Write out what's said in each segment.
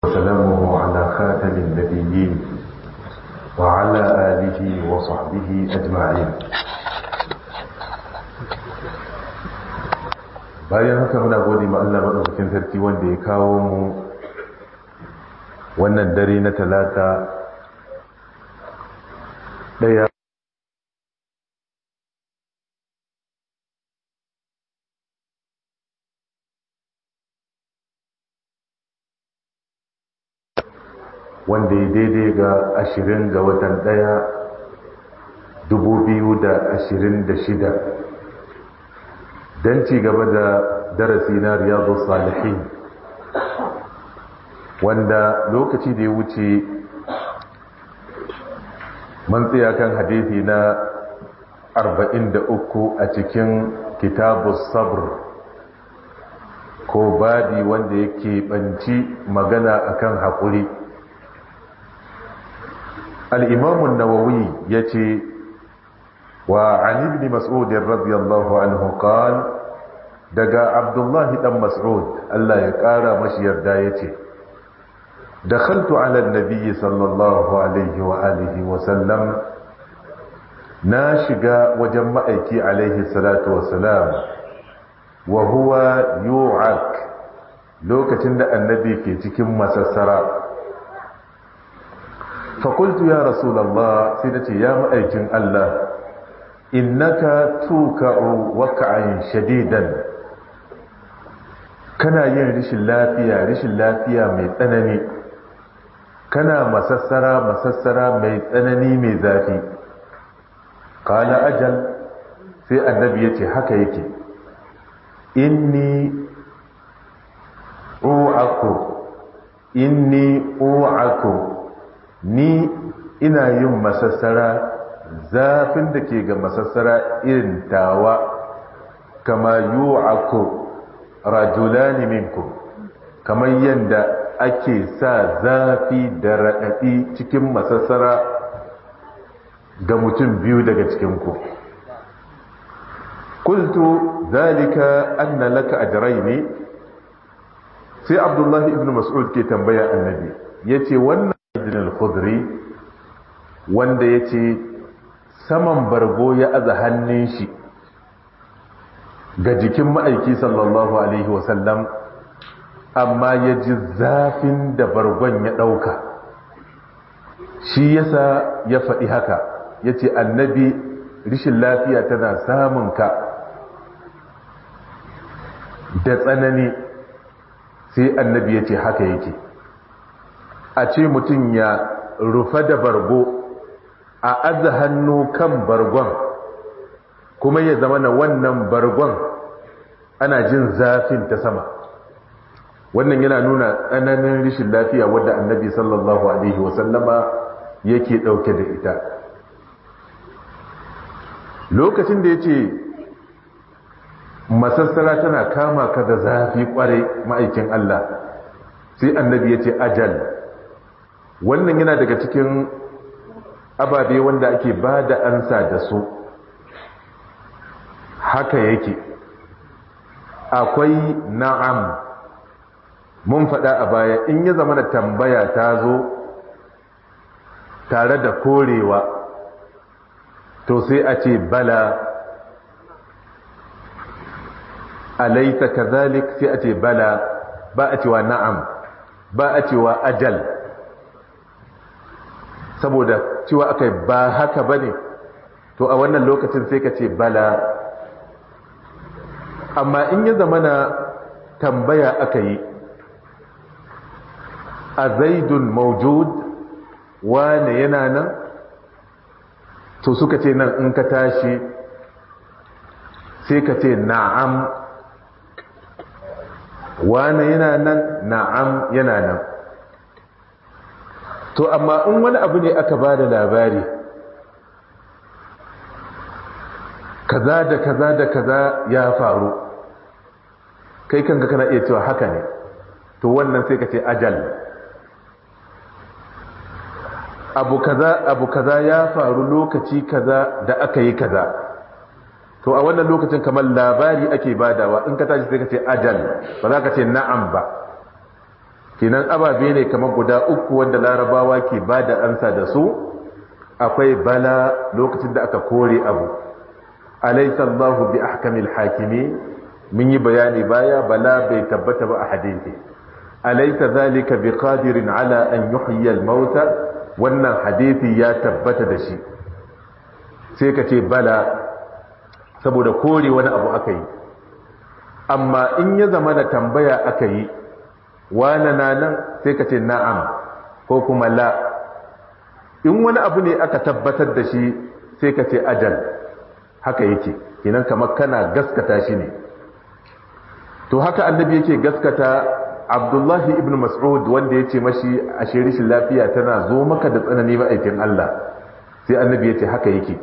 وسلامه على خاتم النبيين وعلى آله وصحبه أجمعين bayan haka muna gode ma Allah madaukakin sarki wanda ya kawo mu wannan dare na talata daya wanda ya daidai ga ashirin ga watan daya dubu biyu da ashirin da shida don ci gaba da darasi na riyadu salihin wanda lokaci da ya wuce man tsaya kan hadithi na 43 a cikin kitabu sabr ko babi wanda yake banci magana akan haƙuri al'imamun nawawi ya ce وعن ابن مسعود رضي الله عنه قال دقى عبد الله بن مسعود الله يقارى مشير دايتي دخلت على النبي صلى الله عليه وآله وسلم ناشقا وجمعك عليه الصلاة والسلام وهو يوعك لوكتن النبي في تكم مسسرا فقلت يا رسول الله سيدتي يا مأيكين الله innaka tuka'u waka'in shadidan kana yin rishin lafiya rishin lafiya mai tsanani kana masassara masassara mai tsanani mai zafi qala ajal sai annabi yace haka yake inni u'aku inni u'aku ni ina yin masassara zafin da ke ga masassara irin tawa kama yu'aku rajulani minkum kamar yadda ake sa zafi da raɗaɗi cikin masassara ga mutum biyu daga cikinku kultu zalika anna laka ajraini sai abdullahi ibn mas'ud ke tambaya annabi yace wannan ibn al-khudri wanda yace saman bargo ya aza hannun shi ga jikin ma'aiki sallallahu alaihi wasallam amma ya ji zafin da bargon ya ɗauka shi yasa ya faɗi haka ya ce annabi rishin lafiya tana samun ka da tsanani sai annabi ya ce haka yake a ce mutum ya rufa da bargo a aza hannu kan bargon kuma ya zama na wannan bargon ana jin zafin ta sama wannan yana nuna tsananin rishin lafiya wadda annabi sallallahu alaihi wasallama yake ɗauke da ita lokacin da ya ce masassara tana kama ka da zafi kwarai ma'aikin Allah sai annabi ya ce ajal wannan yana daga cikin ababe wanda ake ba da ansa da su haka yake akwai na'am mun faɗa a baya in ya zama da tambaya ta zo tare da korewa to sai a ce bala alaita kazalik sai a ce bala ba a cewa na'am ba a cewa ajal saboda cewa aka ba haka ba ne to a wannan lokacin sai ka ce bala amma in ya zama na tambaya aka yi a zaidun maujud wane yana nan to suka ce nan in ka tashi sai ka ce na'am wane yana nan na'am yana nan to amma in wani abu ne aka ba da labari kaza da kaza da kaza ya faru kai kanka kana iya cewa haka ne to wannan sai ka ce ajal abu kaza abu kaza ya faru lokaci kaza da aka yi kaza to a wannan lokacin kamar labari ake badawa in ka tashi sai ka ce ajal ba za ka ce na'am ba kinan ababe ne kamar guda uku wanda larabawa ke ba da ansa da su akwai bala lokacin da aka kore abu alaysa Allahu bi ahkamil hakimi mun yi bayani baya bala bai tabbata ba a hadisi alaysa zalika bi qadirin ala an yuhyi al mauta wannan hadisi ya tabbata da shi sai ka ce bala saboda kore wani abu aka yi amma in ya zama da tambaya aka yi wane na nan sai ka ce na'am ko kuma la in wani abu ne aka tabbatar da shi sai ka ce ajal haka yake kinan kamar kana gaskata shi ne to haka annabi yake gaskata abdullahi ibn mas'ud wanda ya ce mashi a shirishin lafiya tana zo maka da tsanani ma'aikin Allah sai annabi ya ce haka yake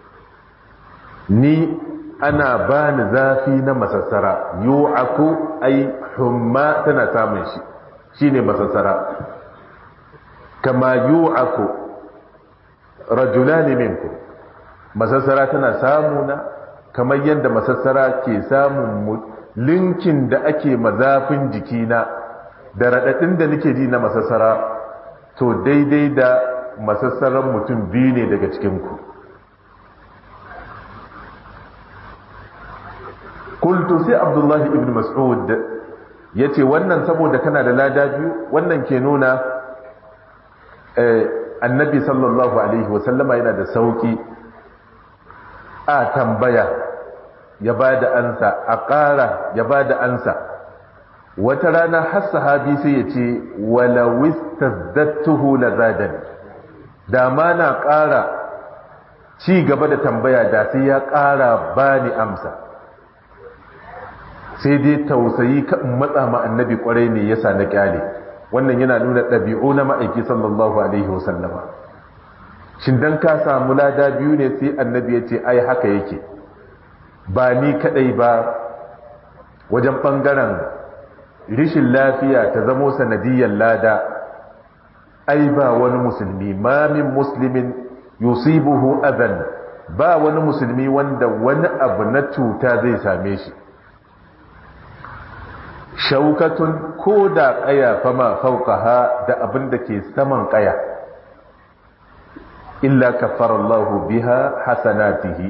ni ana bani zafi na masassara yu'aku ai humma tana samun shi shine masassara kama yu'aku rajulani minku masassara tana samuna kamar yadda masassara ke samun linkin da ake mazafin jikina da raɗaɗin da nake ji na masassara to daidai da masassaran mutum biyu ne daga cikinku kultu sai abdullahi ibn mas'ud ya ce wannan saboda kana da lada biyu wannan ke nuna annabi sallallahu alaihi wasallama yana da sauki a tambaya ya ba da ansa a ƙara ya ba da ansa wata rana har sahabi sai ya ce walawis tazdattuhu la zadani da ma na ƙara ci gaba da tambaya da sai ya ƙara bani amsa sai dai tausayi kan matsa ma annabi kwarai ne yasa na kyale wannan yana nuna ɗabi'u na ma'aiki sallallahu alaihi wasallama shin dan ka samu lada biyu ne sai annabi ya ce ai haka yake ba ni kadai ba wajen ɓangaren rishin lafiya ta zamo sanadiyyar lada ai ba wani musulmi ma min muslimin yusibuhu adan ba wani musulmi wanda wani abu na cuta zai same shi shaukatun ko da ƙaya fama fauƙaha da abin da ke saman ƙaya illa kaffara Allah biha hasanatihi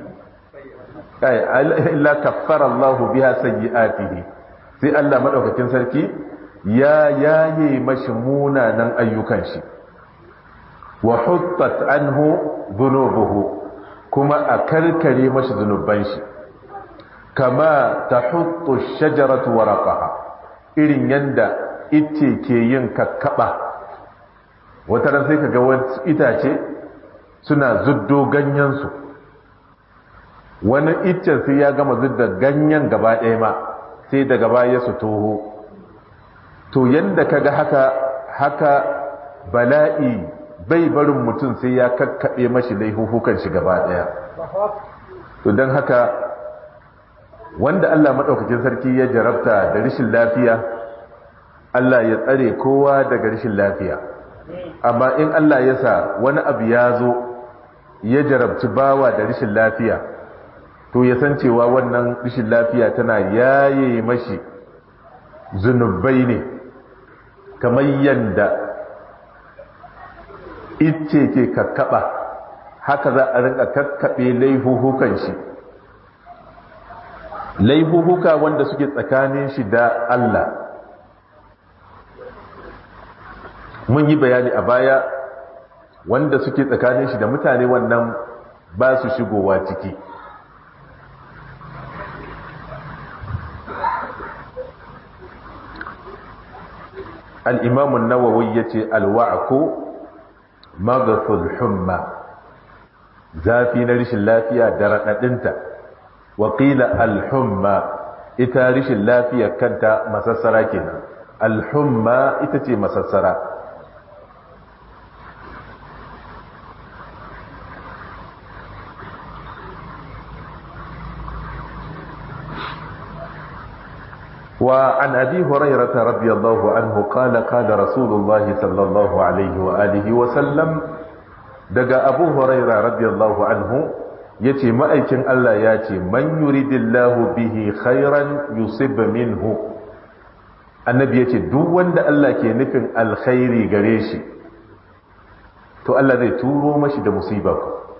illa kaffara Allah biha sayyi'atihi sai Allah madaukakin sarki ya yaye mashi munanan ayyukan shi wa huttat anhu dhunubuhu kuma a karkare mashi zunuban shi kama tahuttu shajaratu waraqaha irin yanda ite ke yin kakkaba wata ran sai kaga wasu itace suna zuddo ganyensu wani iccen sai ya gama zudda ganyen gaba ɗaya ma sai daga baya su toho to yanda kaga haka haka bala'i bai barin mutum sai ya kakkaɓe mashi laihuhukan shi gaba ɗaya to don haka wanda Allah maɗaukakin sarki ya jarabta da rashin lafiya Allah ya tsare kowa daga rashin lafiya amma in Allah ya sa wani abu ya zo ya jarabci bawa da rashin lafiya to ya san cewa wannan rashin lafiya tana yaye mashi zunubai ne kamar yadda ice ke kakkaba haka za a rinka kakkaɓe laihuhukan shi laihuhuka wanda suke tsakanin shi da Allah mun yi bayani a baya wanda suke tsakanin shi da mutane wannan ba su shigowa ciki al'imamun nawawi ya ce alwa'ako magasul humma zafi na rishin lafiya da raɗaɗinta waƙila alhumma ita rishin lafiya kanta masassara kenan alhumma ita ce masassara وعن أبي هريرة رضي الله عنه قال قال رسول الله صلى الله عليه وآله وسلم دقى أبو هريرة رضي الله عنه يتي مأيكن الله ياتي من يريد الله به خيرا يصب منه annabi ya ce duk wanda Allah ke nufin alkhairi gare shi to Allah zai turo mashi da musiba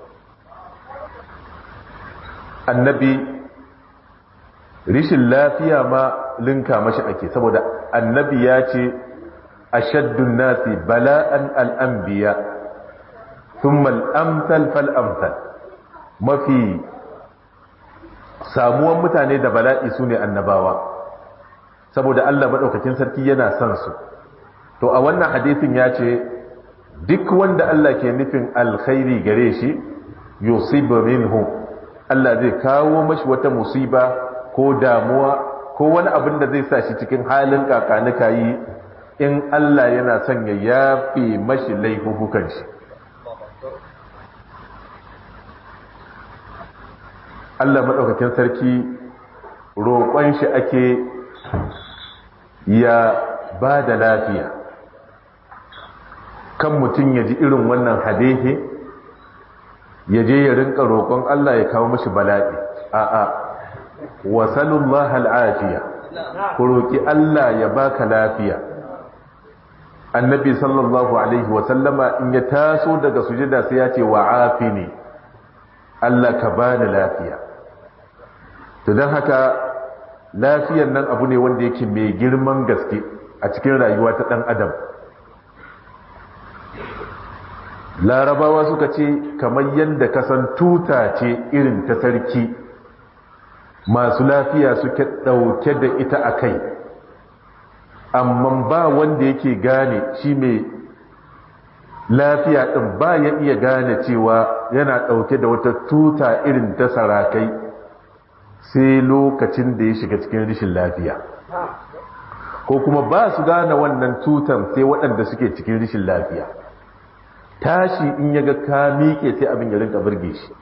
annabi rishin lafiya ma linka mashi ake saboda annabi ya ce ashaddun nasi bala'an al'ambiya thumma al'amsal fal'amsal mafi samuwan mutane da bala'i su ne annabawa saboda Allah maɗaukakin sarki yana son su to a wannan hadisin ya ce duk wanda Allah ke nufin alkhairi gare shi yusibu minhu Allah zai kawo mashi wata musiba ko damuwa ko wani abin da zai sa shi cikin halin kakanika yi in Allah yana son ya yafe mashi laifukan shi Allah maɗaukakin sarki roƙon shi ake ya ba da lafiya kan mutum ya ji irin wannan hadehe ya je ya rinka roƙon Allah ya kawo mashi bala'i a'a wasalullah al'afiya ku roƙi Allah ya baka lafiya annabi sallallahu alaihi wasallama in ya taso daga sujada sai ya ce wa afini Allah ka bani lafiya to don haka lafiyar nan abu ne wanda yake mai girman gaske a cikin rayuwa ta ɗan adam larabawa suka ce kamar yadda kasan tuta ce irin ta sarki masu lafiya suke ɗauke da ita a kai amma ba wanda yake gane shi mai lafiya ɗin ba ya iya gane cewa yana ɗauke da wata tuta irin ta sarakai sai lokacin da ya shiga cikin rishin lafiya ko kuma ba su gane wannan tutan sai waɗanda suke cikin rishin lafiya tashi in ya ga ka miƙe sai abin ya rinka birge shi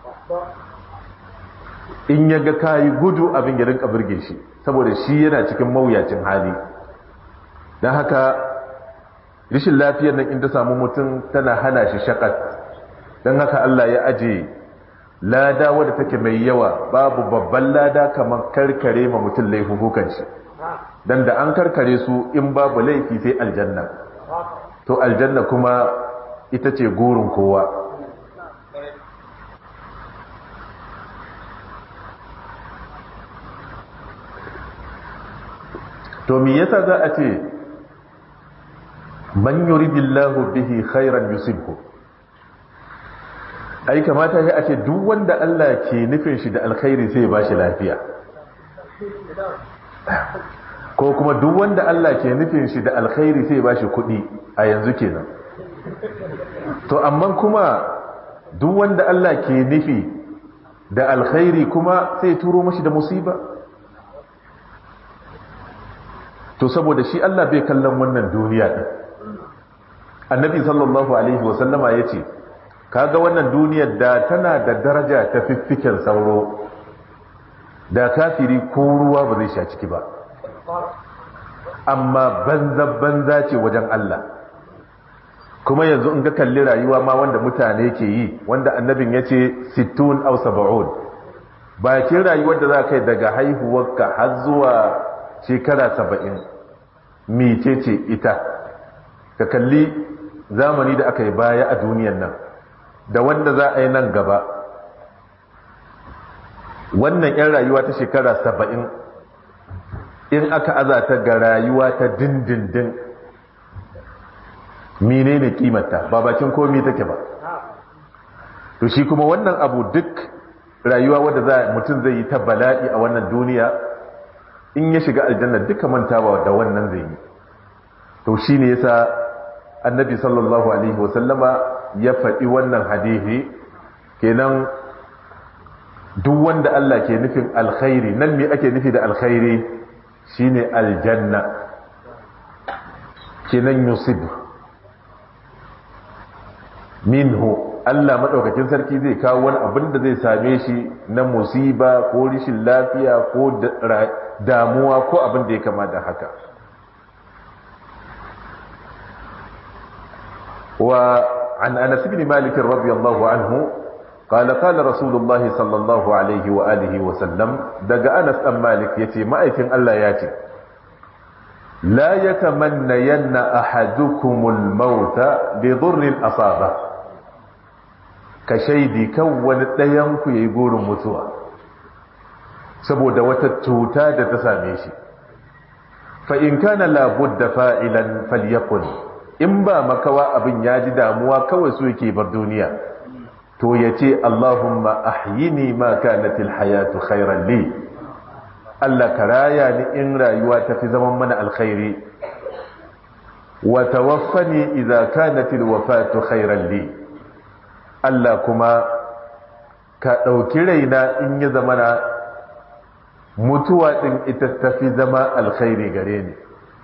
in ya ga ka yi gudu abin ya rinka birge shi saboda shi yana cikin mawuyacin hali don haka rishin lafiyar nan in ta samu mutum tana hana shi shakat don haka Allah ya aje lada wadda take mai yawa babu babban lada kamar karkare ma mutum laifukan shi don da an karkare su in babu laifi sai aljanna to aljanna kuma ita ce gurin kowa to me yasa za a ce man yuridillahu bihi khairan yusibhu ai kamata ya ce duk wanda Allah ke nufin shi da alkhairi sai ya bashi lafiya ko kuma duk wanda Allah ke nufin shi da alkhairi sai ya bashi kuɗi a yanzu kenan to amma kuma duk wanda Allah ke nufi da alkhairi kuma sai turo mashi da musiba to saboda shi Allah bai kallon wannan duniya din annabi sallallahu alaihi wasallama ya ce kaga wannan duniyar da tana da daraja ta fiffiken sauro da kafiri ko ruwa ba zai sha ciki ba amma banza banza ce wajen Allah kuma yanzu in ga kalli rayuwa ma wanda mutane ke yi wanda annabin ya ce sittun au saba'un bakin rayuwar da za kai daga haihuwarka har zuwa shekara saba'in mice ce ita ka kalli zamani da aka yi baya a duniyan nan da wanda za a yi nan gaba wannan 'yan rayuwa ta shekara saba'in in aka azata ga rayuwa ta dindindin mine ne kimanta ba bakin komi take ba to shi kuma wannan abu duk rayuwa wadda za mutum zai yi ta bala'i a wannan duniya in ya shiga aljanna duka mantawa da wannan zai yi to shi ne yasa annabi sallallahu alaihi wasallama ya faɗi wannan hadithi kenan duk wanda Allah ke nufin alkhairi nan me ake nufi da alkhairi shine aljanna kenan yusib minhu Allah madaukakin sarki zai kawo wani abin da zai same shi na musiba ko rishin lafiya ko damuwa ko abin da ya kama da haka وعن أنس بن مالك رضي الله عنه قال قال رسول الله صلى الله عليه وآله وسلم دق أنس أم مالك يتي ما أيكن ألا ياتي la yatamannayanna ahadukumul mauta bi dhurrin asaba ka shaidi kan wani ɗayan ku yayi gurin mutuwa saboda wata cuta da ta same shi fa in kana la budda fa'ilan falyakun in ba makawa abin ya ji damuwa kawai su yake bar duniya to yace Allahumma ahyini ma kanatil hayatu khairan li Allah ka raya ni in rayuwa ta fi zaman mana alkhairi wa tawaffani idza kanatil wafatu khairan li Allah kuma ka dauki raina in ya zamana mutuwa din ita ta fi zama alkhairi gare ni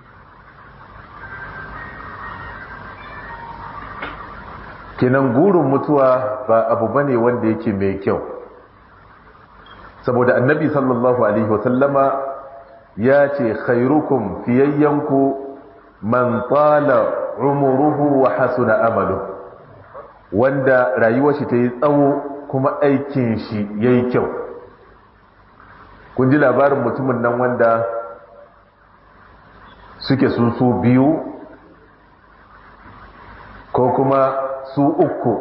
kinan gurin mutuwa ba abu bane wanda yake mai kyau saboda annabi sallallahu alaihi wasallama ya ce khairukum fiyayyanku man tsala umuruhu wa hasuna amalu wanda rayuwar shi ta yi tsawo kuma aikin shi ya yi kyau kun ji labarin mutumin nan wanda suke su su biyu ko kuma su uku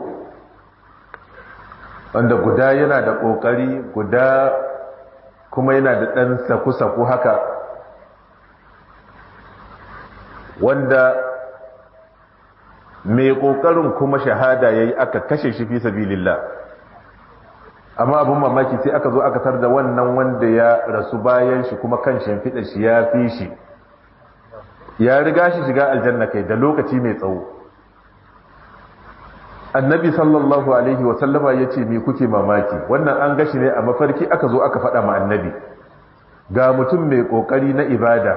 wanda guda yana da ƙoƙari guda kuma yana da ɗan saku-saku haka wanda mai ƙoƙarin kuma shahada ya yi aka kashe shi fi sabilillah amma abin mamaki sai aka zo aka tar da wannan wanda ya rasu bayan shi kuma kan shimfiɗa shi ya fi shi ya riga shi shiga aljanna kai da lokaci mai tsawo annabi sallallahu alaihi wasallama ya ce me kuke mamaki wannan an gashi ne a mafarki aka zo aka faɗa ma annabi ga mutum mai ƙoƙari na ibada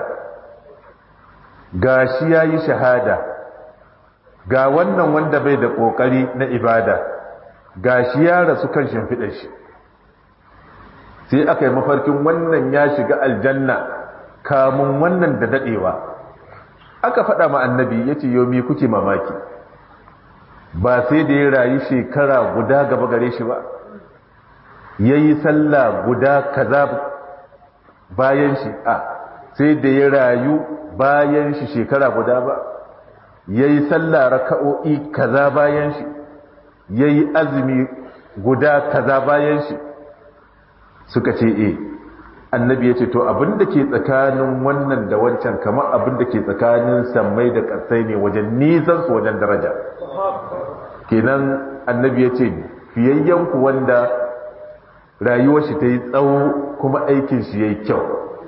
ga shi ya yi shahada ga wannan wanda bai da ƙoƙari na ibada ga shi ya rasu kan shimfiɗar shi sai aka yi mafarkin wannan ya shiga aljanna kamun wannan da daɗewa aka faɗa ma annabi ya ce yau me kuke mamaki ba sai da ya rayu shekara guda gaba gare shi ba ya yi sallah guda kaza bayan shi a sai da ya rayu bayan shi shekara guda ba ya yi sallah raka'o'i kaza bayan shi ya yi azumi guda kaza bayan shi suka ce e annabi ya ce to abinda ke tsakanin wannan da wancan kamar abinda ke tsakanin sammai da ƙasai ne wajen nisan su wajen daraja kenan annabi ya ce fiyayyanku wanda rayuwar shi ta yi tsawo kuma aikin shi ya yi kyau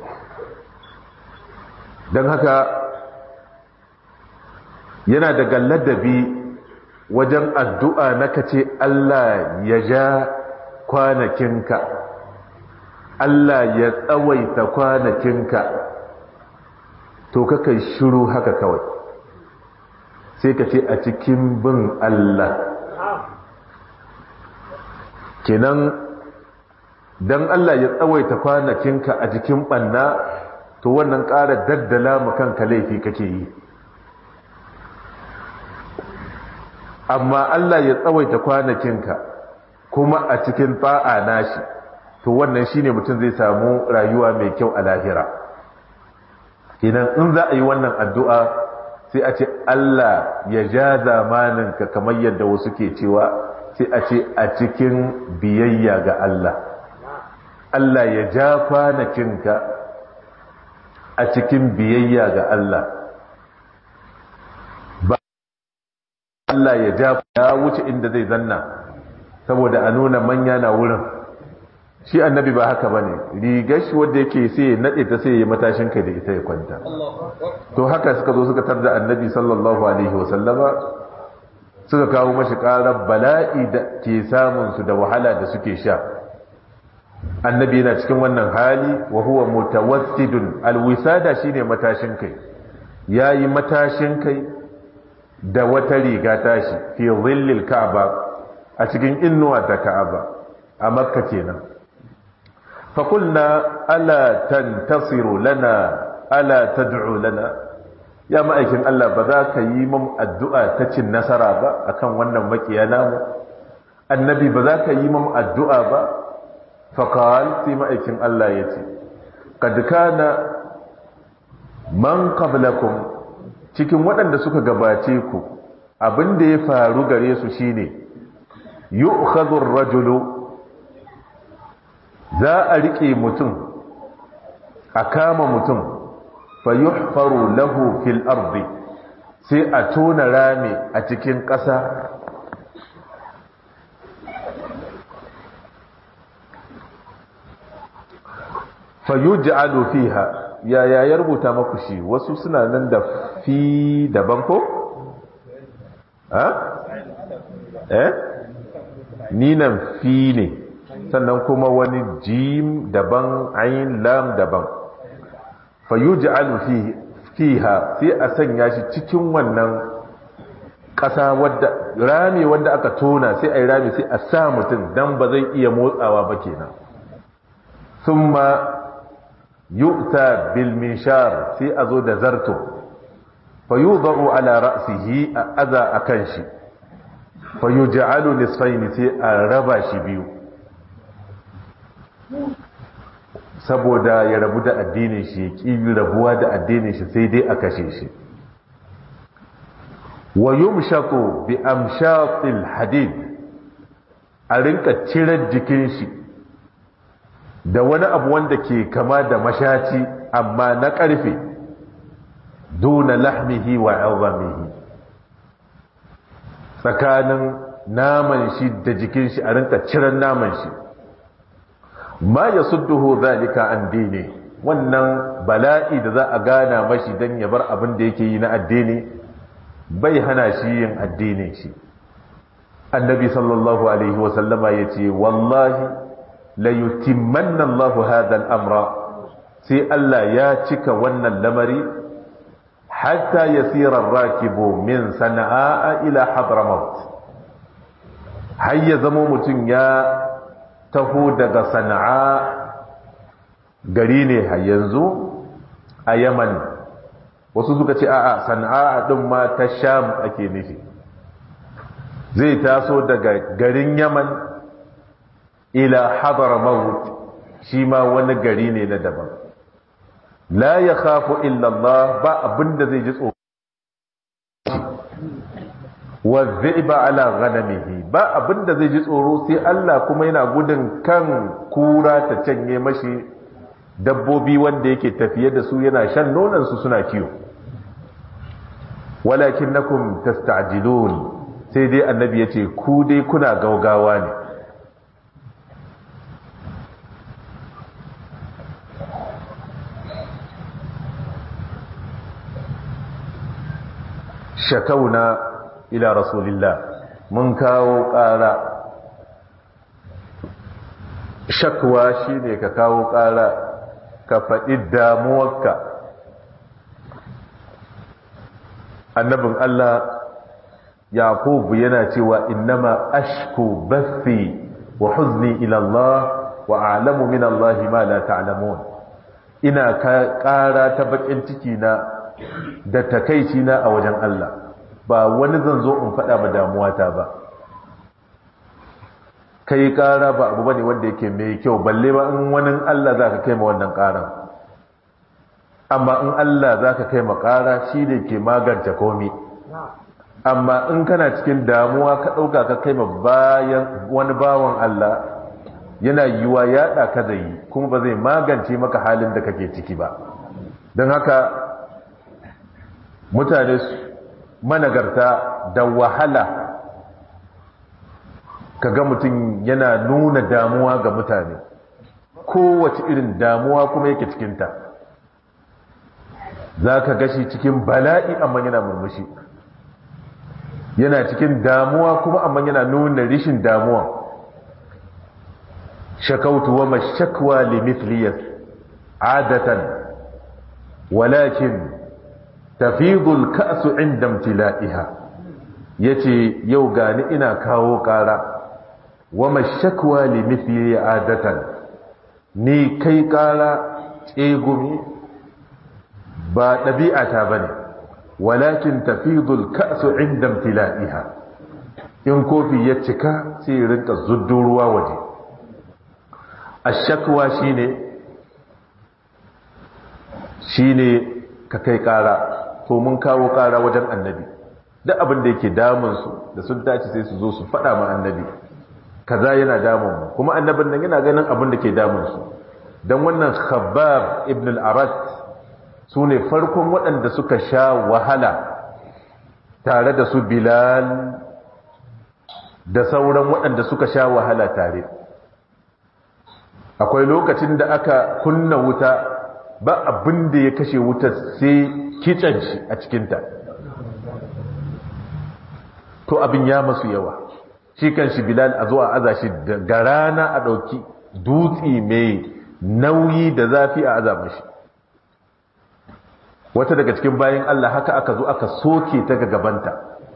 don haka yana daga ladabi wajen addu'a na kace Allah ya ja kwanakinka Allah ya tsawaita kwanakinka to kakai shiru haka kawai sai ka ce a cikin bin Allah kenan don Allah ya tsawaita kwanakinka a jikin ɓanna to wannan ƙara daddala mu kanka laifi kake yi amma Allah ya tsawaita kwanakinka kuma a cikin ta'a nashi to wannan shine mutum zai samu rayuwa mai kyau a lahira kenan in za a yi wannan addu'a sai a ce Allah ya ja zamaninka kamar yadda wasu ke cewa sai a ce a cikin biyayya ga Allah Allah ya ja kwanakinka a cikin biyayya ga Allah ba Allah ya ja ya wuce inda zai zanna saboda a nuna manya na wurin shi annabi ba haka bane rigar shi wanda yake sai ya nade ta sai ya matashin kai da ita ya kwanta to haka suka zo suka tarda annabi sallallahu alaihi wasallama suka kawo mashi karar bala'i da ke samun su da wahala da suke sha annabi yana cikin wannan hali wa huwa mutawassidun alwisada shine matashin kai yayi matashin kai da wata riga tashi fi dhillil ka'aba a cikin innuwa ta ka'aba a makka kenan fa qulna ala tantasiru lana ala tad'u lana ya ma'aikin Allah ba za ka yi mun addu'a ta cin nasara ba akan wannan makiya namu annabi ba za ka yi mun addu'a ba faqal sai ma'aikin Allah yace kad kana man qablakum cikin waɗanda suka gabace ku abin da ya faru gare su shine yu'khadhu ar-rajulu za a rike mutum a kama mutum fa yuhfaru lahu fil ardi sai a tona rami a cikin ƙasa fa yuj'alu fiha ya ya ya rubuta maku shi wasu suna nan da fi daban ko ha eh ni nan fi ne sannan kuma wani jim daban ayin lam daban fa yuj'alu fihi fiha sai a sanya shi cikin wannan ƙasa wadda rami wanda aka tona sai a yi rami sai a sa mutum dan ba zai iya motsawa ba kenan thumma yu'ta bil minshar sai a zo da zarto fa yudau ala ra'sihi a aza akan shi fa yuj'alu nisfayn sai a raba shi biyu saboda ya rabu da addinin shi ya ƙi rabuwa da addinin shi sai dai a kashe shi wa yumshaqu bi amshatil hadid a rinka cirar jikin shi da wani abu wanda ke kama da mashaci amma na ƙarfe duna lahmihi wa azamihi tsakanin naman shi da jikin shi a rinka cirar naman shi ma ya sudduhu zalika an dine wannan bala'i da za a gana mashi don ya bar abin da yake yi na addini bai hana shi yin addinin shi annabi sallallahu alaihi wasallama ya ce wallahi la yutimmanna Allahu hadha al-amra sai Allah ya cika wannan lamari hatta yasira ar-rakibu min sana'a ila hadramaut har ya zama mutum ya taho daga sana'a gari ne har yanzu a yaman wasu suka ce a'a sana'a din ma ta sham ake nufi zai taso daga garin yaman ila hadramaut shi ma wani gari ne na daban la ya khafu illallah ba abinda zai ji tsoro wa zaiba ala ghanamihi ba abinda zai ji tsoro sai Allah kuma yana gudun kan kura ta canye mashi dabbobi wanda yake tafiye da su yana shan nonon su suna kiyo walakinnakum tasta'jilun sai dai annabi yace ku dai kuna gaugawa ne shakauna ila rasulillah mun kawo ƙara shakwa shine ka kawo ƙara ka faɗi damuwarka annabin Allah yaqubu yana cewa innama ashku bathi wa huzni ila Allah wa a'lamu min Allah ma la ta'lamun ina ƙara ta bakin ciki na da takaici na a wajen Allah ba wani zan zo in faɗa ba damuwata ba kai ƙara ba abu bane wanda yake mai kyau balle ba in wani Allah za ka kai ma wannan ƙaran amma in Allah za ka kai ma ƙara shi ne ke magance komi amma in kana cikin damuwa ka ɗauka ka kai ma bayan wani bawan Allah yana yiwa yaɗa ka zai kuma ba zai magance maka halin da kake ciki ba don haka mutane managarta da wahala kaga mutum yana nuna damuwa ga mutane kowace irin damuwa kuma yake cikinta za ka gashi cikin bala'i amma yana murmushi yana cikin damuwa kuma amma yana nuna rishin damuwa shakautu wa mashakwa limithliyar adatan walakin tafidul ka'su inda imtila'iha yace yau gani ina kawo ƙara wa mashakwa li mithli adatan ni kai ƙara tsegumi ba ɗabi'ata bane walakin tafidul ka'su inda imtila'iha in kofi ya cika sai rinka zuddo ruwa waje ashakwa shine shine ka kai ƙara to mun kawo ƙara wajen annabi duk abin da yake damunsu da sun tashi sai su zo su faɗa ma annabi kaza yana damun mu kuma annabin nan yana ganin abin da ke damunsu don wannan khabbab ibn al-arat su ne farkon waɗanda suka sha wahala tare da su bilal da sauran waɗanda suka sha wahala tare akwai lokacin da aka kunna wuta ba abin da ya kashe wuta sai kitsen shi a cikinta to abin ya masu yawa shi kan shi bilal a zuwa aza shi da rana a ɗauki dutse mai nauyi da zafi a aza mashi wata daga cikin bayan Allah haka aka zo aka soke ta ga gabanta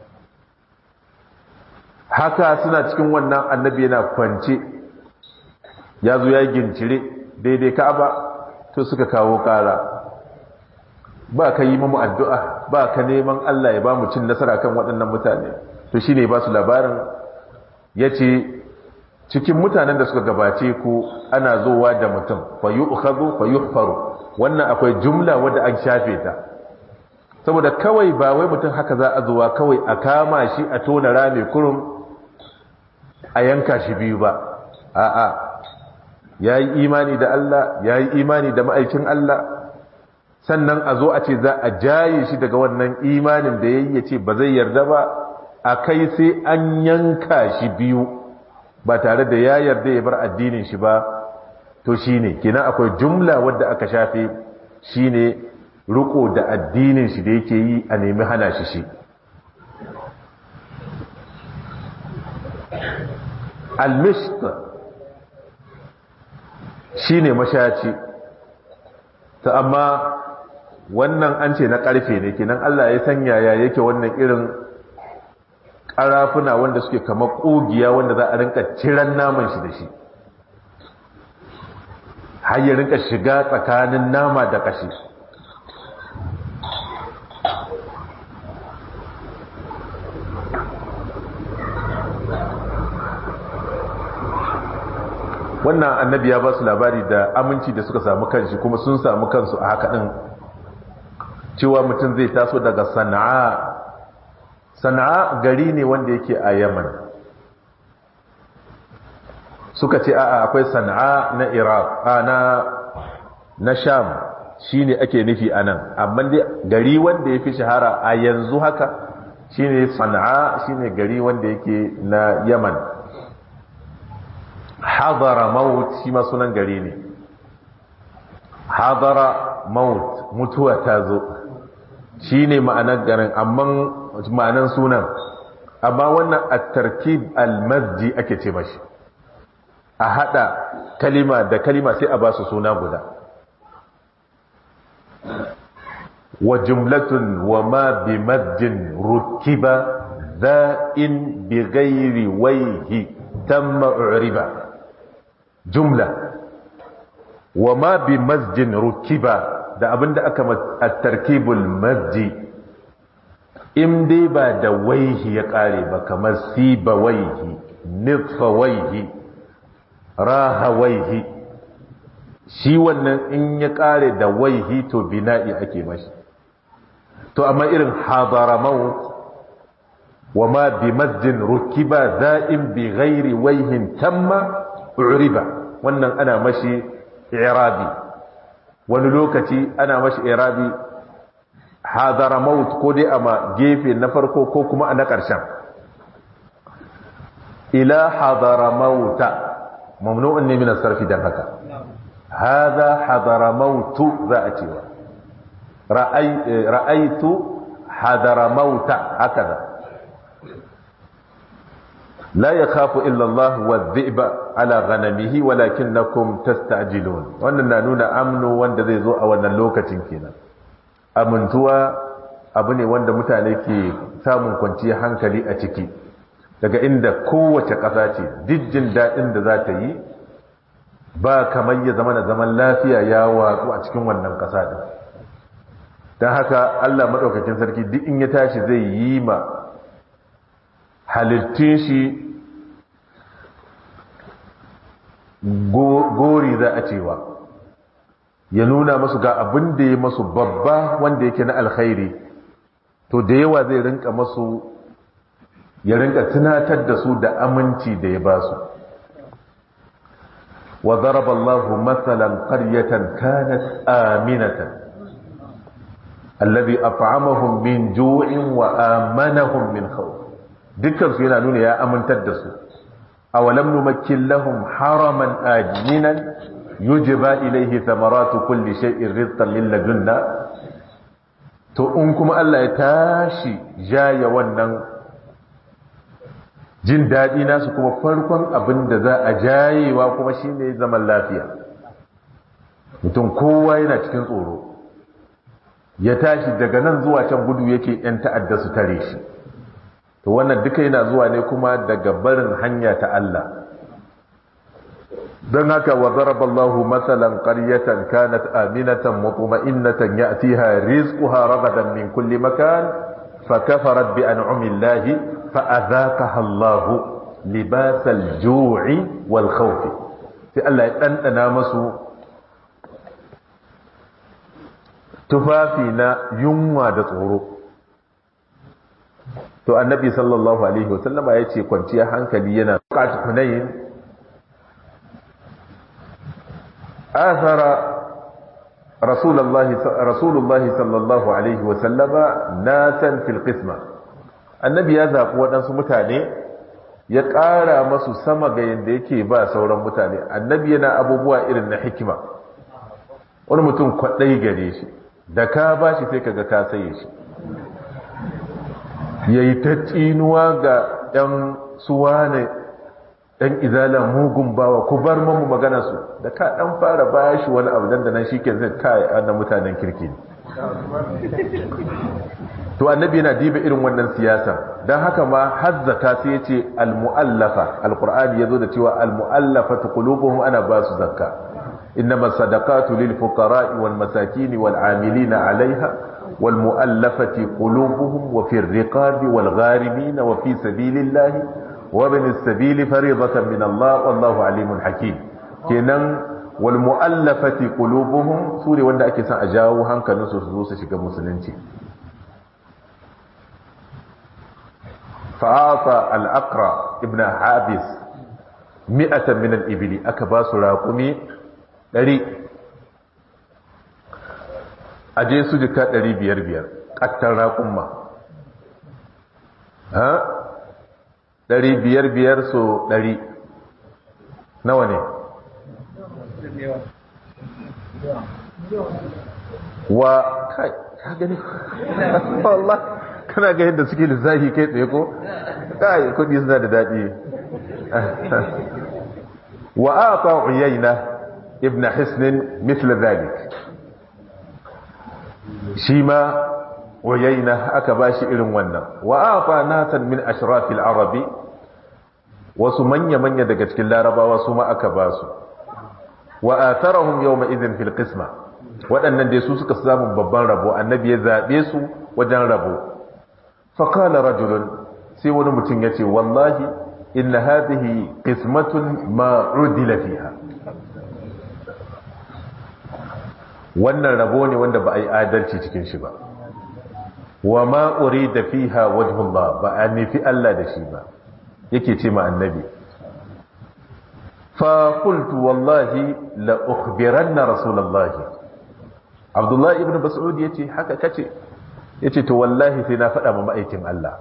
haka suna cikin wannan annabi yana kwance ya zo ya gincire daidai ka'aba to suka kawo kara ba ka yi mamu addu'a ba ka neman Allah ya ba mu cin nasara kan waɗannan mutane to shi ne ba su labarin ya ce cikin mutanen da suka gabace ku ana zowa da mutum fa yi ukhazu fa yi faru wannan akwai jumla wadda an shafe ta saboda kawai ba wai mutum haka za a zuwa kawai a kama shi a tona rami kurum a yanka shi biyu ba a'a ya yi imani da Allah ya yi imani da ma'aikin Allah sannan a zo a ce za a jaye shi daga wannan imanin da ya yi ya ce ba zai yarda ba a kai sai an yanka shi biyu ba tare da ya yarda ya bar addinin shi ba to shi ne kina akwai jumla wadda aka shafe shi ne riko da addinin shi da yake yi a nemi hana shi shi almishk shi ne mashaci ta amma wannan an ce na ƙarfe ne kenan Allah ya sanya ya yake wannan irin ƙarafuna wanda suke kama ƙugiya wanda za a rinka ciran naman shi da shi har ya rinka shiga tsakanin nama da ƙashi wannan annabi ya ba su labari da aminci da suka samu kanshi kuma sun samu kansu a haka ɗin cewa mutum zai taso daga sana'a sana'a gari ne wanda yake a yaman suka ce a'a akwai sana'a na iraq na na sham shine ake nufi anan amma dai gari wanda ya fi shahara a yanzu haka shine sana'a shine gari wanda yake na yaman hadara maut shi ma sunan gari ne hadara maut mutuwa ta zo shi ne ma'anar garin amma ma'anar sunan amma wannan a tarkib almasji ake ce mashi a hada kalima da kalima sai a ba su suna guda wa jumlatun wa ma bi masjin rukiba za'in bi gairi waihi tamma uriba jumla wa ma bi masjin rukiba da abinda aka at-tarkibul masji in dai ba da waihi ya kare ba kamar siba waihi nifa waihi raha waihi shi wannan in ya kare da waihi to bina'i ake mashi to amma irin hadara maut wa ma bi masjin rukiba za'in bi ghairi waihin tamma uriba wannan ana mashi irabi wani lokaci ana mashi irabi hadara maut ko dai ama gefe na farko ko kuma a na ƙarshen ila hadara mauta mamnu'un ne min sarfi dan haka hadha hadara mautu za a cewa ra'aitu hadara mauta hakaza لا يخاف إلا الله والذئب على غنمه ولكنكم تستعجلون wannan na nuna amnu wanda zai zo a wannan lokacin kenan amintuwa abu ne wanda mutane ke samun kwanciyar hankali a ciki daga inda kowace ƙasa ce dijjin daɗin da za ta yi ba kamar ya zama na zaman lafiya ya watsu a cikin wannan ƙasa ɗin don haka allah maɗaukakin sarki duk in ya tashi zai yi ma halittun shi gori za a cewa ya nuna masu ga abin da ya masu babba wanda yake na alkhairi to da yawa zai rinka masu ya rinka tunatar da su da aminci da ya ba su wa zaraba Allahu matsalan qaryatan kanat aminatan alladhi at'amahum min ju'in wa amanahum min khawf dukkan su yana nuna ya amintar da su awalam numakkin lahum haraman ajinan yujba ilayhi thamaratu kulli shay'in rizqan lil ladunna to in kuma Allah ya tashi jaya wannan jin daɗi nasu kuma farkon abin da za a jayewa kuma shine zaman lafiya mutum kowa yana cikin tsoro ya tashi daga nan zuwa can gudu yake ‘yan ta'adda su tare shi to wannan duka yana zuwa ne kuma daga barin hanya ta Allah don haka wa zaraballahu matsalan ƙaryatan kanat aminatan mutuma'innatan ya'tiha rizquha ragadan min kulli makan fa kafarat bi an'amillahi fa adhaqaha Allah libasal ju'i wal khawf sai Allah ya dandana masu tufafi na yunwa da tsoro to annabi sallallahu alaihi wasallama ya ce kwanciyar hankali yana buƙatar hunayin athara rasulullahi rasulullahi sallallahu alaihi wasallama nasan fil qisma annabi ya zaɓi waɗansu mutane ya ƙara masu sama ga yadda yake ba sauran mutane annabi yana abubuwa irin na hikima wani mutum kwaɗai gare shi da ka ba shi sai kaga ka saye shi ya yi ta tsinuwa ga ‘yan suwa ne ‘yan izala mugun bawa ku bar mamu magana su da ka ɗan fara baya shi wani abu dandanan shi ke zai kai annan mutanen kirki ne to annabi yana diba irin wannan siyasa don haka ma hazzaka sai ya ce al-mu'allafa al-qur'ani ya zo da cewa al-mu'allafa ta qulubuhum ana ba su zakka إنما الصدقات للفقراء والمساكين والعاملين عليها والمؤلفة قلوبهم وفي الرقاب والغارمين وفي سبيل الله وابن السبيل فريضة من الله والله عليم حكيم كنن والمؤلفة قلوبهم سوري wanda ake son a jawo hankalinsu su zo su shiga musulunci fa'ata al-aqra ibn habis mi'atan min al-ibli aka ba su raqumi ɗari a je su jika ɗari biyar biyar ƙattar raƙumma ha ɗari biyar biyar so ɗari nawa ne wa kai ka gani wallah kana ga yadda suke lissafi kai tsaye ko kai kudi suna da daɗi wa a ta uyayna ابن حسن مثل ذلك شيما ويينة أكباش إلن ونا وآطى ناسا من أشراف العرب وسمن يمن يدقت كلا ربا وسما أكباس وآثرهم يومئذ في القسمة waɗannan dai su suka samu babban rabo annabi ya zaɓe su wajen rabo faƙala rajulun sai wani mutum ya ce wallahi inna hadhihi qismatun ma udila fiha wannan rabo ne wanda ba a yi adalci cikin shi ba wa ma'uri da fiha wajhullah ba a nufi Allah da shi ba yake ce ma annabi fa qultu wallahi la ukhbiranna rasulullahi abdullahi ibn mas'ud yace haka kace yace to wallahi sai na faɗa ma ma'aikin Allah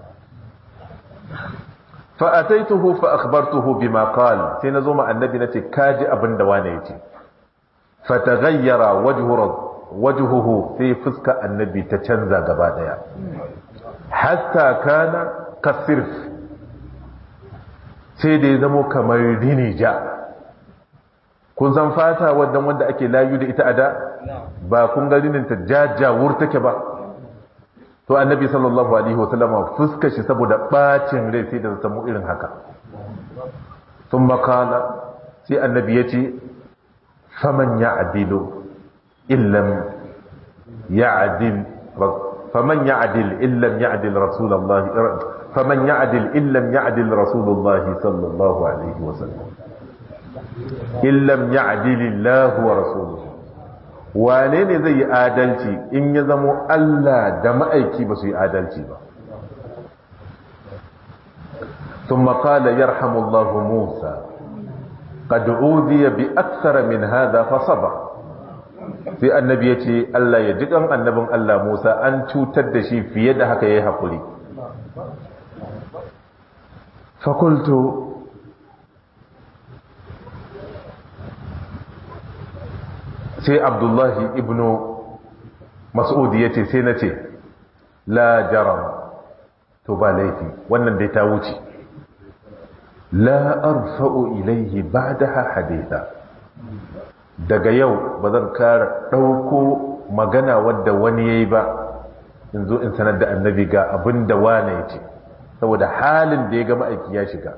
fa ataituhu fa akhbartuhu bima qala sai nazo ma annabi nace kaji abinda wane yace fataghayyara wajhuhu sai fuska annabi ta canza gaba daya hatta kana kasirf sai da ya zamo kamar rinija kun san fata wadda wanda ake layu da ita ada ba kun ga rinin ta jajawur take ba to annabi sallallahu alaihi wasallama fuska shi saboda bacin rai sai da samu irin haka sun makala sai annabi ya ce فمن يعدل إن لم يعدل فمن يعدل إن لم يعدل رسول الله فمن يعدل إن لم يعدل رسول الله صلى الله عليه وسلم إن لم يعدل الله ورسوله wane ne zai yi adalci in ya zamo Allah da ma'aiki ba su yi adalci ba ثم قال يرحم الله موسى قد أوذي بأكثر من هذا فصبر sai annabi ya ce Allah ya ji ɗan annabin Allah Musa an cutar da shi fiye da haka ya yi haƙuri fakultu sai abdullahi ibnu mas'udi ya ce sai na ce la jaram to ba laifi wannan dai ta wuce la arfa'u ilaihi ba'daha haditha daga yau ba zan kara ɗauko magana wadda wani ya yi ba in zo in sanar da annabi ga abin da wane ya ce saboda halin da ya ga ma'aiki ya shiga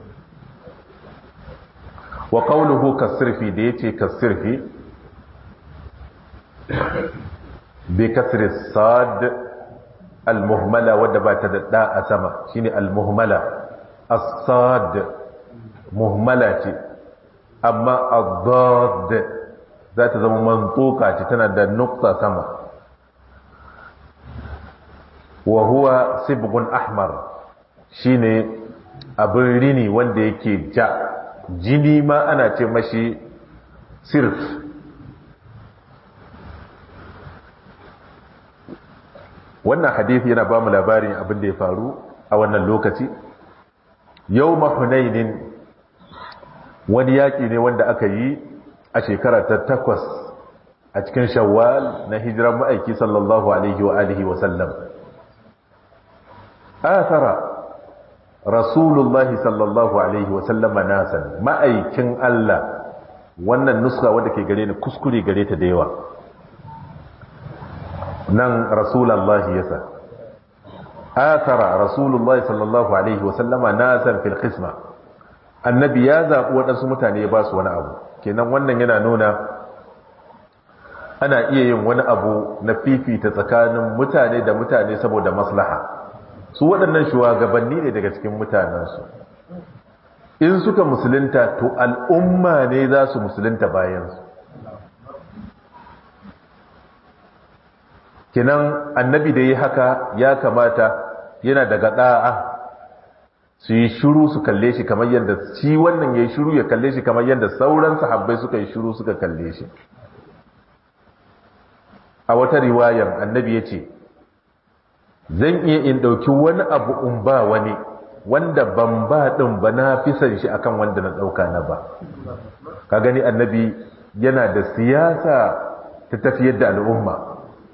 wa ƙaunuhu kasirfi da ya ce kasirfi bai kasir sad al-muhmala wadda ba ta da a sama shine al-muhmala as-sad muhmala ce amma adad za ta zama mantuka ce tana da nukta sama wa huwa sibgun ahmar shine abin rini wanda yake ja jini ma ana ce mashi sirf wannan hadisi yana ba mu labarin abin da ya faru a wannan lokaci yau mahunainin wani yaƙi ne wanda aka yi a shekara ta takwas a cikin shawwal na hijiran ma'aiki sallallahu alaihi wa alihi wa sallam athara rasulullahi sallallahu alaihi wa sallama nasan ma'aikin Allah wannan nuska wanda ke gare ni kuskure gare ta da yawa nan rasulullahi yasa athara rasulullahi sallallahu alaihi wa sallama nasan fil qisma annabi ya zaɓi waɗansu mutane ya ba su wani abu kenan wannan yana nuna ana iya yin wani abu na fifita tsakanin mutane da mutane saboda maslaha su waɗannan shugabanni ne daga cikin mutanensu in suka musulunta to al'umma ne za su musulunta bayansu kenan annabi da yi haka ya kamata yana daga ɗa'a su yi shuru su kalle shi kamar yadda shi wannan ya yi shuru ya kalle shi kamar yadda sauran sahabbai suka yi shuru suka kalle shi a wata riwayar annabi ya ce zan iya in ɗauki wani abu in ba wani wanda ban ba ɗin ba na fi san shi akan wanda na ɗauka na ba ka gani annabi yana da siyasa ta tafiyar da al'umma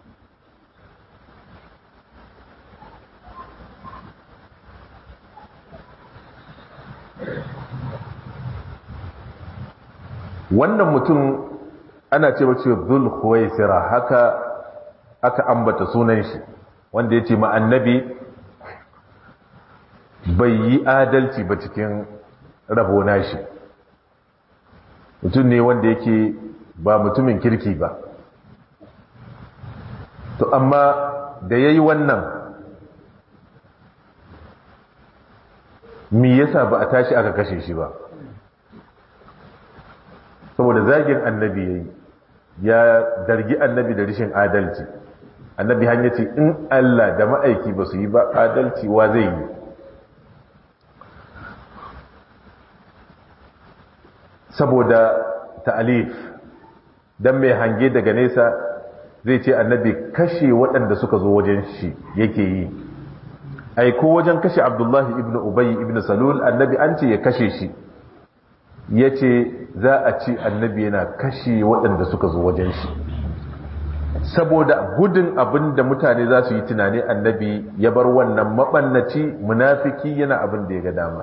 wannan mutum ana ce wace zul khuwaisira haka aka ambata sunan shi wanda ya ce ma annabi bai yi adalci ba cikin rabona shi mutum ne wanda yake ba mutumin kirki ba to amma da ya yi wannan mi yasa ba a tashi aka kashe shi ba saboda zagin annabi ya yi ya dargi annabi da rishin adalci annabi hanya ce in Allah da ma'aiki ba su yi ba adalci wa zai yi saboda ta'alif dan mai hange daga nesa zai ce annabi kashe waɗanda suka zo wajen shi yake yi ai ko wajen kashe abdullahi ibn ubayi ibn salul annabi an ce ya kashe shi ya ce za a ci annabi yana kashe waɗanda suka zo wajen shi saboda gudun abin da mutane za su yi tunani annabi ya bar wannan maɓannaci munafiki yana abin da ya ga dama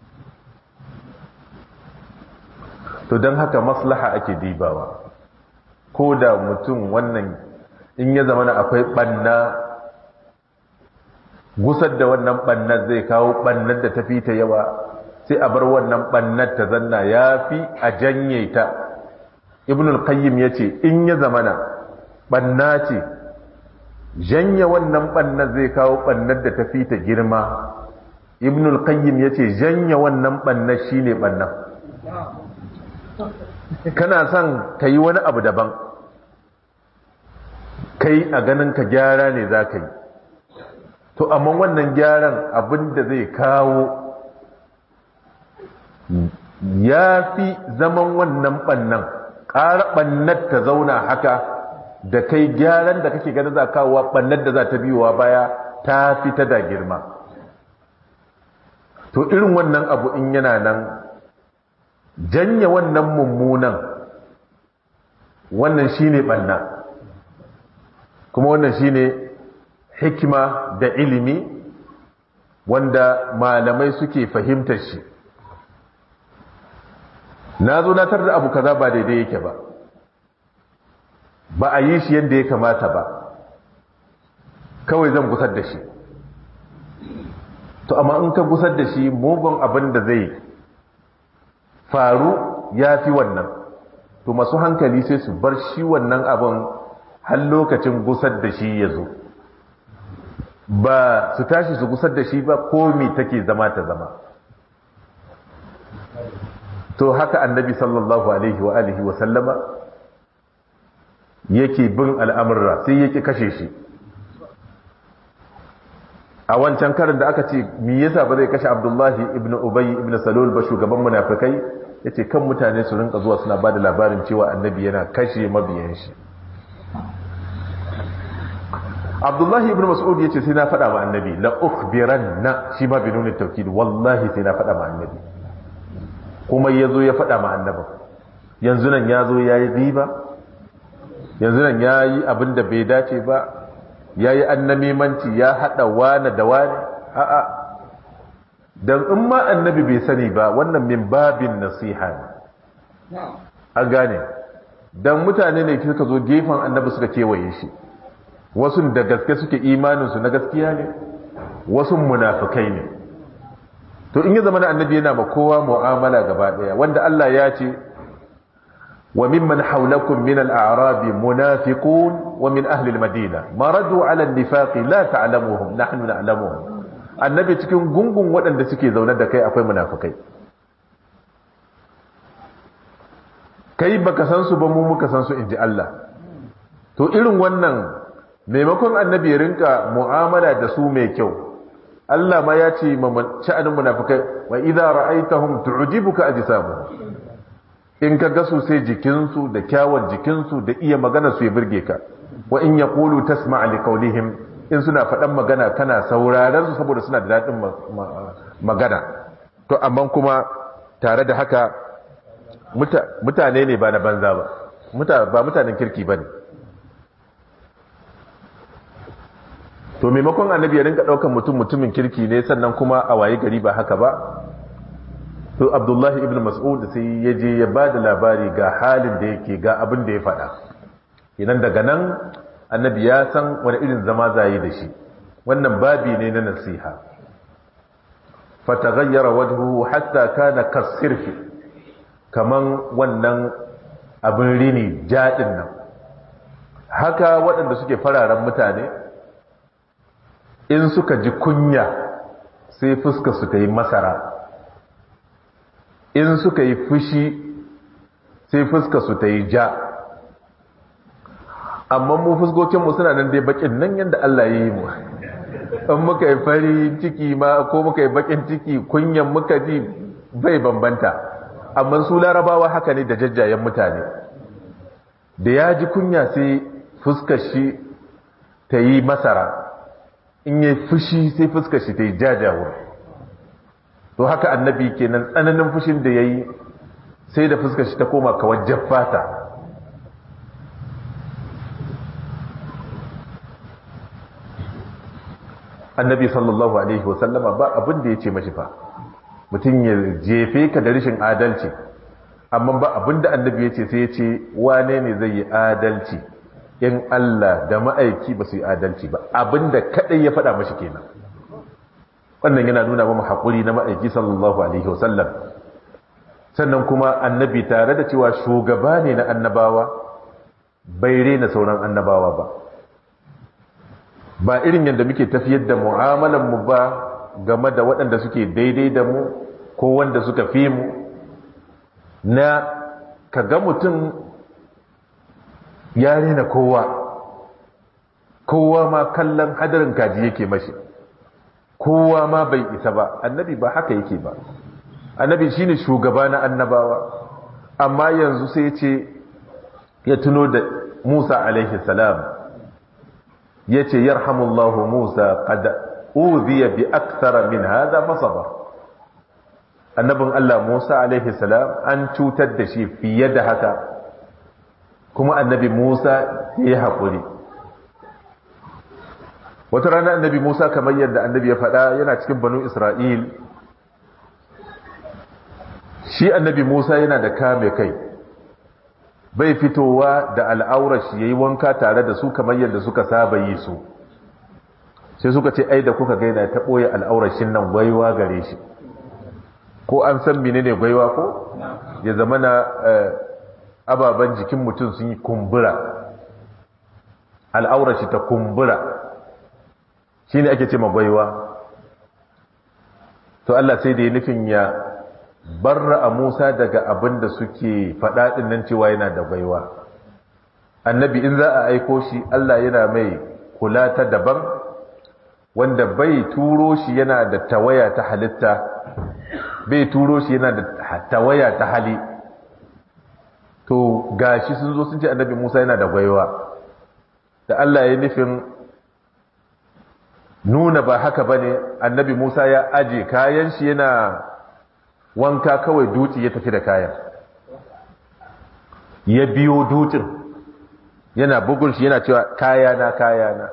to don haka maslaha ake dibawa ko da mutum wannan in ya zama akwai ɓanna gusar da wannan ɓannar zai kawo ɓannar da tafi ta yawa sai a bar wannan ɓannar ta zanna ya fi a janye ta ibn al-qayyim ya ce in ya zamana ɓanna ce janye wannan ɓannar zai kawo ɓannar da tafi ta girma ibn al-qayyim ya ce janye wannan ɓannar shi ne ɓannar kana son ka yi wani abu daban kai a ganin ka gyara ne za ka yi to amma wannan gyaran abin da zai kawo ya fi zaman wannan ɓannan ƙara ɓannar ta zauna haka da kai gyaran da kake gani za kawowa ɓannar da za ta biyowa baya ta fi ta da girma to irin wannan abu in yana nan janye wannan mummunan wannan shine ɓanna kuma wannan shine hikima da ilimi wanda malamai suke fahimtar shi na zo na tar da abu kaza ba daidai yake ba ba a yi shi yadda ya kamata ba kawai zan gusar da shi to amma in ka gusar da shi mugun abin da zai faru ya fi wannan to masu hankali sai su bar shi wannan abin har lokacin gusar da shi ya zo ba su tashi su gusar da shi ba komi take zama ta zama to haka annabi sallallahu alaihi wa alihi wa sallama yake bin al'amurra sai yake kashe shi a wancan karin da aka ce mi yasa ba zai kashe abdullahi ibn ubayi ibn salul ba shugaban munafikai yace kan mutane su rinka zuwa suna bada labarin cewa annabi yana kashe mabiyan shi abdullahi ibn mas'ud yace sai na faɗa ma annabi la ukhbiranna shi ma binun tawkid wallahi sai na faɗa ma annabi kuma yazo ya faɗa ma annabi yanzu nan yazo yayi riba yanzu nan yayi abin da bai dace ba yayi annamimanci ya hada wani da wani a'a dan in ma annabi bai sani ba wannan min babin nasiha ne an gane dan mutane ne suka zo gefen annabi suka kewaye shi wasu da gaske suke imaninsu na gaskiya ne wasu munafikai ne to in ya zama na annabi yana ma kowa mu'amala gaba daya wanda Allah ya ce wa mimman hawlakum min al-a'rab munafiqun wa min ahli al-madina maradu 'ala an-nifaq la ta'lamuhum nahnu na'lamuhum annabi cikin gungun waɗanda suke zaune da kai akwai munafikai kai baka san su ba mu muka san su inji Allah to irin wannan maimakon annabi ya rinka mu'amala da su mai kyau Allah ma ya ce sha'anin munafikai wa idza ra'aytahum tu'jibuka ajsamuhum in ka ga su sai jikinsu da kyawun jikinsu da iya magana su ya burge ka wa in yaqulu tasma' li qawlihim in suna faɗan magana kana sauraron su saboda suna da daɗin magana to amma kuma tare da haka mutane ne ba na banza ba ba mutanen kirki ba ne to maimakon annabi ya rinka daukan mutum mutumin kirki ne sannan kuma a waye gari ba haka ba to abdullahi ibn mas'ud sai ya je ya ba da labari ga halin da yake ga abin da ya faɗa idan daga nan annabi ya san wani irin zama zai da shi wannan babi ne na nasiha fataghayyara wajhuhu hatta kana kasirfi kaman wannan abin rini jadin nan haka waɗanda suke fararen mutane in suka ji kunya sai fuska su ta yi masara in suka yi fushi sai fuska su ta yi ja amma mu fuskokinmu suna nan dai bakin nan yadda Allah ya yi mu in muka yi fari ciki ma ko muka yi bakin ciki kunyan muka ji bai bambanta amma su larabawa haka ne da jajjayen mutane da ya ji kunya sai fuskar shi ta yi masara in yi fushi sai fuskar shi ta yi jajawar to haka annabi kenan tsananin fushin da ya yi sai da fuskar shi ta koma kawajjar fata annabi sallallahu alaihi wasallama ba abin da ya ce mashi fa mutum ya jefe ka da rashin adalci amma ba abin da annabi ya ce sai ya ce wane ne zai yi adalci in Allah da ma'aiki ba su yi adalci ba abinda kadai ya faɗa mashi kenan wannan yana nuna mamu haƙuri na ma'aiki sallallahu alaihi wasallam sannan kuma annabi tare da cewa shugaba ne na annabawa bai rena sauran annabawa ba ba irin yadda muke tafiyar da mu'amalan mu ba game da waɗanda suke daidai da mu ko wanda suka fi mu na kaga mutum ya rena kowa kowa ma kallon hadarin kaji yake mashi kowa ma bai isa ba annabi ba haka yake ba annabi shine shugaba na annabawa amma yanzu sai ce ya tuno da Musa alaihi salam yace yarhamullahu Musa qad udhiya bi akthara min hadha fasaba annabin Allah Musa alaihi salam an cutar da shi fiye da haka kuma annabi Musa ya haƙuri wata rana annabi Musa kamar yadda annabi ya faɗa yana cikin banu Isra'il shi annabi Musa yana da kame kai bai fitowa da al'aurar shi yayi wanka tare da su kamar yadda suka saba yi su sai suka ce ai da kuka gaina ta ɓoye al'aurar shi nan gwaiwa gare shi ko an san menene gwaiwa ko ya zama na ababen jikin mutum sun yi kumbura al'aurar shi ta kumbura shi ne ake ce magwaiwa to Allah sai da ya nufin ya barra a Musa daga abin da suke faɗaɗin nan cewa yana da gwaiwa annabi in za a aiko shi Allah yana mai kula ta daban wanda bai turo shi yana da tawaya ta halitta bai turo shi yana da tawaya ta hali to gashi sun zo sun ce annabi Musa yana da gwaiwa da Allah ya nufin nuna ba haka bane annabi Musa ya aje kayan shi yana wanka kawai duci ya tafi da kayan ya biyo dutin yana bugun shi yana cewa kayana kayana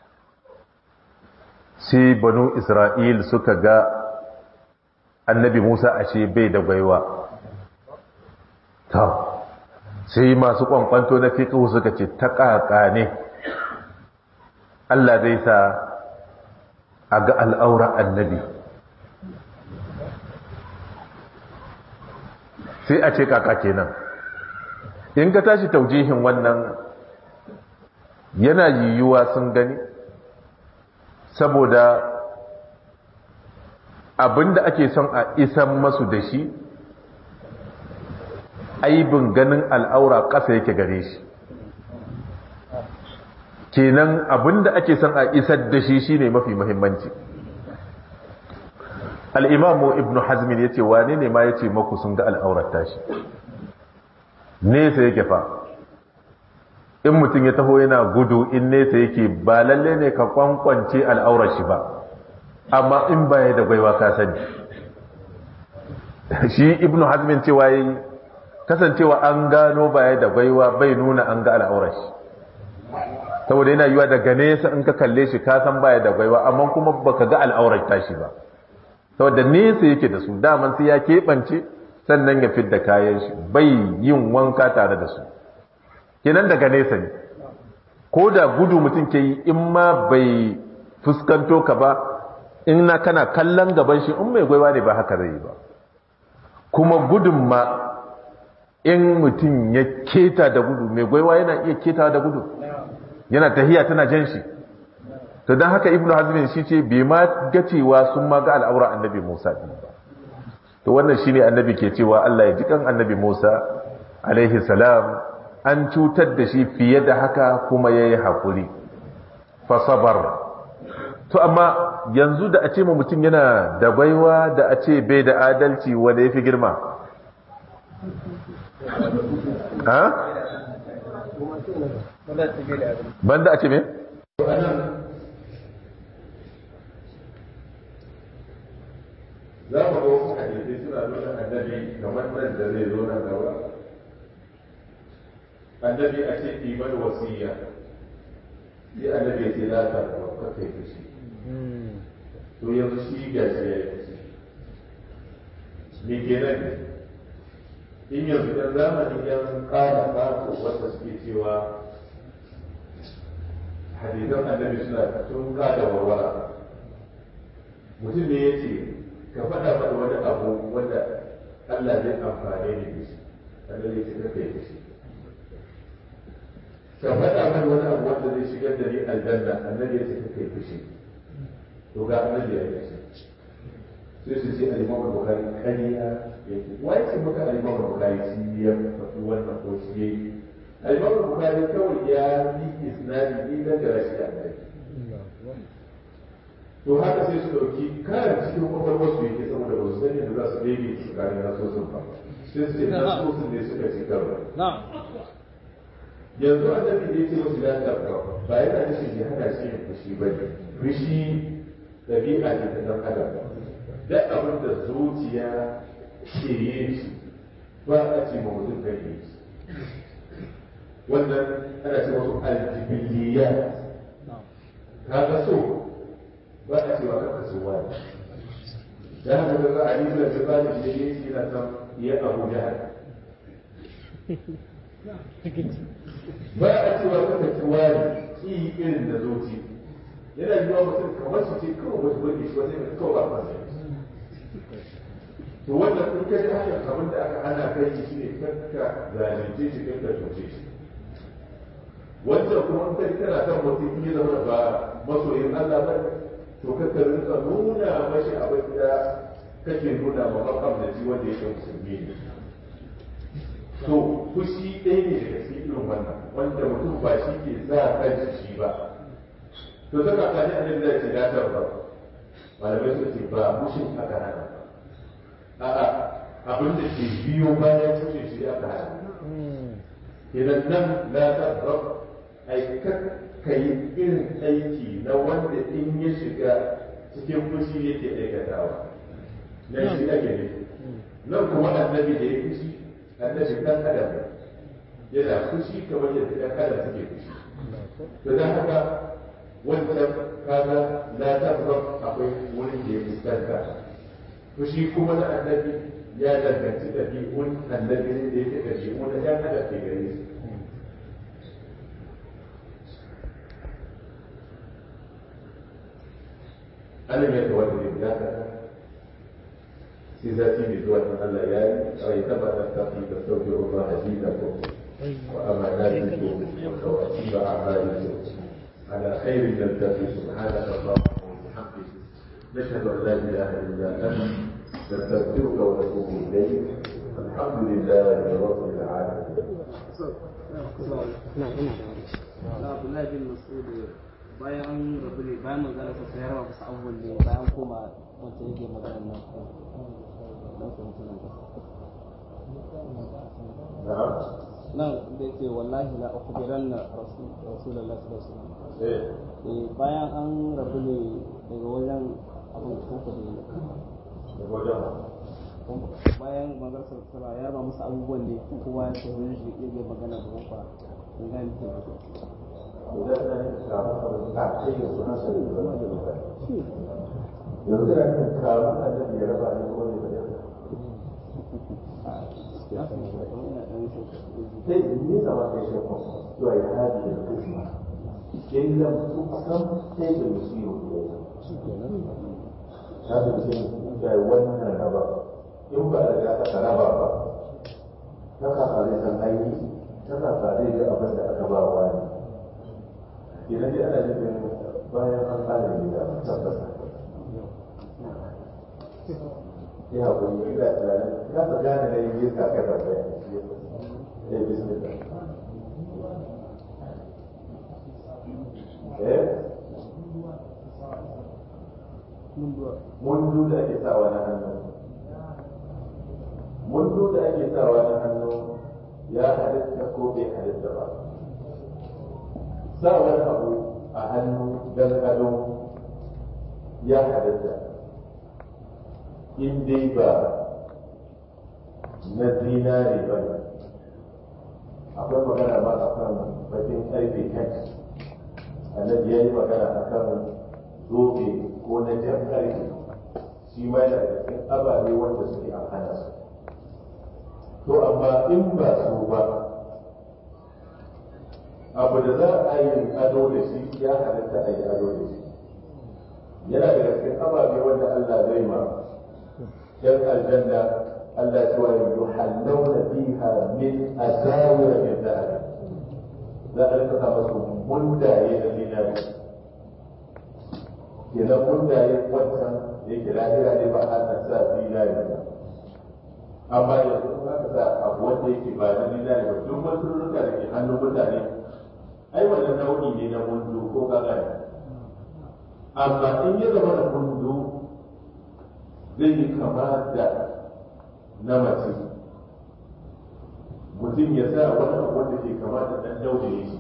sai banu Isra'il suka ga annabi Musa ashe bai da gwaiwa ta sai masu kwankwanto na fiƙihu suka ce ta ƙaƙa ne Allah zai sa a ga al'aura annabi sai a ce ƙaƙa kenan in ka tashi taujihin wannan yana yiwuwa sun gani saboda abinda ake son a isan masu da shi aibin ganin al'aura ƙasa yake gare shi kenan abinda ake son a isar da shi shine mafi muhimmanci al'imamu ibn hazmin ya ce wane ne ma ya ce maku sun ga al'aurar tashi nesa yake fa in mutum ya taho yana gudu in nesa yake ba lalle ne ka kwankwance al'aurar shi ba amma in baya da gwaiwa ka sani shi ibn hazmin cewa yi kasancewa an gano baya da gwaiwa bai nuna an ga al'aurar shi saboda yana yiwa daga nesa in ka kalle shi ka san baya da gwaiwa amma kuma baka ga al'aurar tashi ba saboda nesa yake da su daman sai ya keɓance sannan ya fidda kayan shi bai yin wanka tare da su kenan daga nesa ne ko da gudu mutum ke yi in ma bai fuskanto ka ba in na kana kallon gaban shi in mai gwaiwa ne ba haka zai yi ba kuma gudun ma in mutum ya keta da gudu mai gwaiwa yana iya keta da gudu yana tahiya tana jan shi to don haka ibnu hazmin shi ce bai ma ga cewa sun ma ga al'aura annabi musa din ba to wannan shine annabi ke cewa Allah ya ji kan annabi musa alaihi salam an cutar da shi fiye da haka kuma yayi hakuri fa sabar to amma yanzu da a ce mutum yana da baiwa da a ce bai da adalci wanda yafi girma ha banda a ce me za mu ga wasu hadisi suna nuna annabi kamar nan da zai zo nan gaba annabi a ce iman wasiya sai annabi ya ce za ta ka kai fushi to yanzu shi ga shi ya yi fushi me kenan in yanzu dan zamanin yan kara ƙato wanda suke cewa hadisan annabi suna tun kada warwara mutum ne ya ce ka faɗa mana wani abu wanda Allah zai amfane ni da shi Allah zai cika kai da shi ka faɗa mana wani abu wanda zai shigar da ni aljanna annabi ya cika kai da shi to ga annabi ya yi shi sai su ce al-Imam Bukhari kariya yake wai ce maka al-Imam Bukhari shi ya faɗi wannan ko shi yayi al-imam bukhari kawai ya yi isnadi ne da rashi annabi to haka sai su dauki kayan cikin kwakwalwar su yake saboda ba su sani da za su daidai su kare nasosin ba sai su ce nasosin ne suka ci karo yanzu annabi da yake musu lafiya ba yana nufin ya hana shi yin fushi ba ne fushi ɗabi'a ce ta ɗan adam da abin da zuciya ke yin shi ba a ce ma mutum kan yi shi wannan ana ce wasu aljibiliya kaga so ba a cewa ka kaso wani da haka ga a yi da ba da shi ne shi na san ya abu da ba a cewa ka kaso wani ki irin da zoci yana yiwa mutum kamar su ce kawai wata burge shi wata mai kawai ba ba to wannan in ka ji hanyar abin da aka hana kai shi ne kanka zalunce shi kanka cuce shi wancan kuma in kai kana kan mutum ya zama ba masoyin Allah ba to kaka rinka nuna mashi abin da kake nuna ma makamnaci wanda yake musulmi ne to fushi ɗaya ne daga cikin irin wannan wanda mutum ba shi ke sa kanshi shi ba to ta kakani a nan zai ce ya ba malamai suka ce ba mushin aka hana a'a abin da ke biyo bayan tushe shi aka hana idan nan la tabrab ai ka yi irin aiki na wanda in ya shiga cikin fushi yake aikatawa na shi ake ne nan kuma annabi da ya fushi annabi dan adam yana fushi kamar yadda dan adam suke fushi to dan haka wancan kaga la tabrab akwai wurin da ya fuskanta fushi kuma na annabi ya danganci ɗabi'un annabi ne da yake ɗabi'u na ɗan adam ke gare su ألم يتولد ابنك سيزاتي بزوات الله يعني ريتما نتقي تستودع الله دينكم وأماناتكم وخواتيم أعمالكم على خير نلتقي سبحانك اللهم وبحمدك نشهد أن لا إله إلا أنت نستغفرك ونتوب إليك الحمد لله رب العالمين. Abdullahi bin Mas'ud bayan an rabu ne bayan magana sa sai raba musu abubuwan ne bayan koma wanda yake magana nan ko dan ko mutum nan نعم. nan da yake wallahi la ukhbiranna rasul rasulullahi sallallahu alaihi wasallam إيه. eh bayan an rabu ne daga wajen abin ko ko da وجهه. bayan magana sa sallallahu ya raba musu abubuwan ne kowa ya sai wani shi yake magana da kofa in ga ni ke yanzu da kan kawo annabi ya raba ne ko ne ba sai ne zama kai shi ko to ai hadi da kuma in lam tuqsam sai da musiyo ya da ce da wannan raba in ba da ka raba ba ta ka kare san aiki ta ka kare da abin da aka ba wani idan dai ana nufin bayan an kare ne da tabbata ya haƙuri ina tunanin na ta gane na yin yinka kai ba ɗaya ya bismillah eh mundu da ake sawa na hannu mundu da ake sawa na hannu ya halitta ko bai halitta ba sa wani abu a hannu don ado ya halitta in dai ba na zinare ba ne akwai magana ba a kan bakin karfe kan annabi ya yi magana a kan zobe ko na jan karfe shi ma yana da cikin ababe wanda suke an hana su to amma in ba su ba abu da za a yi ado da shi ya halatta a yi ado da shi yana da cikin ababe wanda Allah zai ma yan aljanna Allah ya cewa yuhallawna fiha min asawir min dhahab za a rika sa masu mundaye da zinari kenan mundaye wancan da yake lahira ne ba a sa zinari ba amma yanzu ba ka sa abu wanda yake ba na dinari ba duk wasu ruka da ke hannun mutane ai wannan nau'i ne na mundu ko gagara amma in ya zama da mundu zai yi kama da na mace mutum ya sa wani abu wanda ke kama da ɗan daudaye shi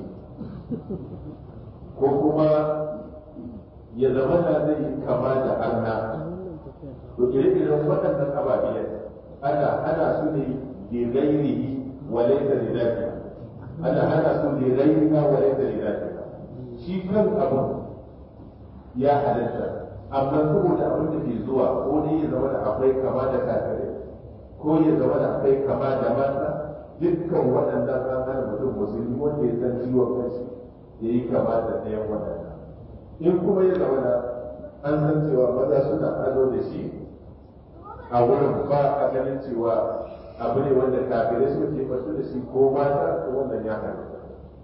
ko kuma ya zama da zai yi kama da arna to ire-iren waɗannan ababiya ana hana su ne da gairihi wa laysa li dhatiha ana hana su da gairiha wa laysa li dhatiha shi kan abu ya halatta amma saboda abin da ke zuwa ko ne ya zama da akwai kama da kafirai ko ya zama da akwai kama da mata dukkan waɗannan an hana mutum musulmi wanda ya san ciwon kanshi ya yi kama da ɗayan waɗannan in kuma ya zama da an san cewa maza suna ado da shi a wurin ba a ganin cewa abu ne wanda kafirai suka ke fasu da shi ko mata ko wannan ya halatta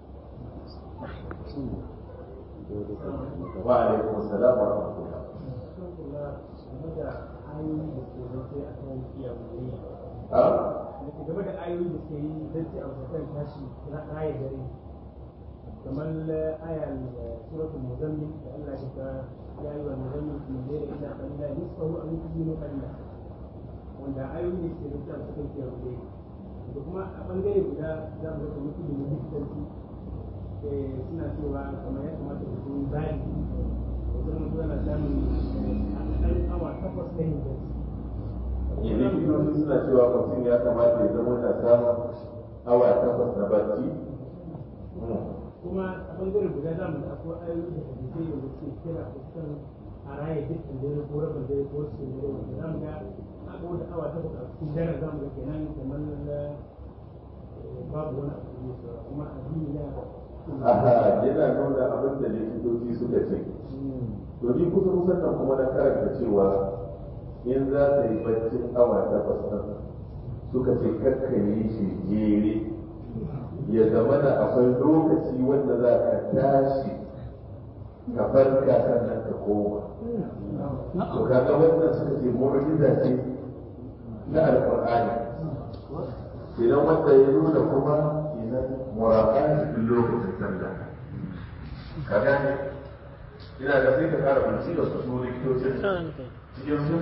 wa alaikum salam wa rahmatullah ha game da ayoyi da ke yi zance a wajen tashi na aya dare kamar ayar suratul muzammil da Allah ya ta ya yi wa muzammil min dare ila qalila nisfahu aw yuzinu qalila wanda ayoyi ne ke rubuta su kan kiyar dare da kuma a bangare guda za mu ga mutum da likitanci suna cewa kamar ya kamata su yi bayan wajen mutum yana samun ɗan awa takwas na yin gaci yanzu likitoci suna cewa mutum ya kamata ya zama na samun awa takwas na barci kuma a bangare guda za mu ga akwai ayoyi da hadisai da suke kira fuskan a raya dukkan dare ko rabin dare ko su dare wanda za mu ga aka wata awa takwas a cikin dare za mu ga kenan kamar babu wani abu ne saura kuma addini ya aha yana nuna abin da likitoci suka ce to ni kusa kusan nan kuma na karanta cewa in za ta yi baccin awa takwas nan suka ce kakka yi shi jere ya zama da akwai lokaci wanda za ka tashi ka farka sannan ka koma to kaga wannan suka ce mu'jiza ce na alqur'ani idan wanda ya nuna kuma idan muraqati fil lokacin sallah kaga ina da sai ka kara bincike da su likitocin cikin